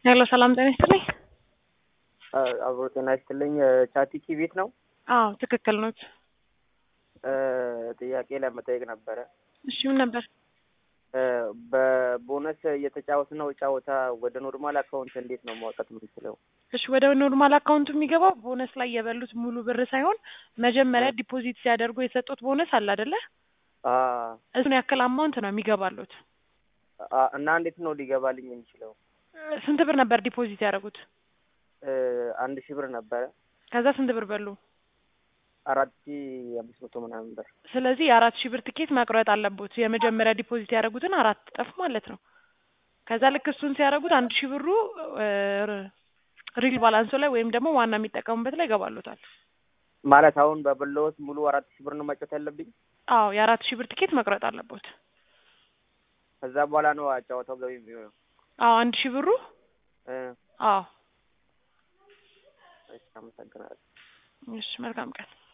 ሄሎ ሰላም ጤና ይስጥልኝ። አብሮ ጤና ይስጥልኝ። ቻቲኪ ቤት ነው? አዎ ትክክል ኖት። ጥያቄ ለመጠየቅ ነበረ። እሺ ምን ነበር? በቦነስ እየተጫወት ነው ጨዋታ ወደ ኖርማል አካውንት እንዴት ነው ማውጣት የምንችለው? እሺ ወደ ኖርማል አካውንቱ የሚገባው ቦነስ ላይ የበሉት ሙሉ ብር ሳይሆን መጀመሪያ ዲፖዚት ሲያደርጉ የሰጡት ቦነስ አለ አይደለ? እሱን ያክል አማውንት ነው የሚገባሉት። እና እንዴት ነው ሊገባልኝ የሚችለው? ስንት ብር ነበር ዲፖዚት ያደረጉት? አንድ ሺህ ብር ነበረ። ከዛ ስንት ብር በሉ? አራት ሺህ አምስት መቶ ምናምን ብር። ስለዚህ የአራት ሺህ ብር ትኬት መቁረጥ አለቦት። የመጀመሪያ ዲፖዚት ያደረጉትን አራት እጥፍ ማለት ነው። ከዛ ልክ እሱን ሲያደርጉት አንድ ሺህ ብሩ ሪል ባላንሶ ላይ ወይም ደግሞ ዋና የሚጠቀሙበት ላይ ይገባሉታል። ማለት አሁን በበላሁት ሙሉ አራት ሺህ ብር ነው መጫወት ያለብኝ? አዎ የአራት ሺህ ብር ትኬት መቁረጥ አለቦት። ከዛ በኋላ ነው ጨዋታው ገቢ የሚሆነው? አዎ አንድ ሺህ ብሩ አዎ። እሺ አመሰግናለሁ። እሺ መልካም ቀን።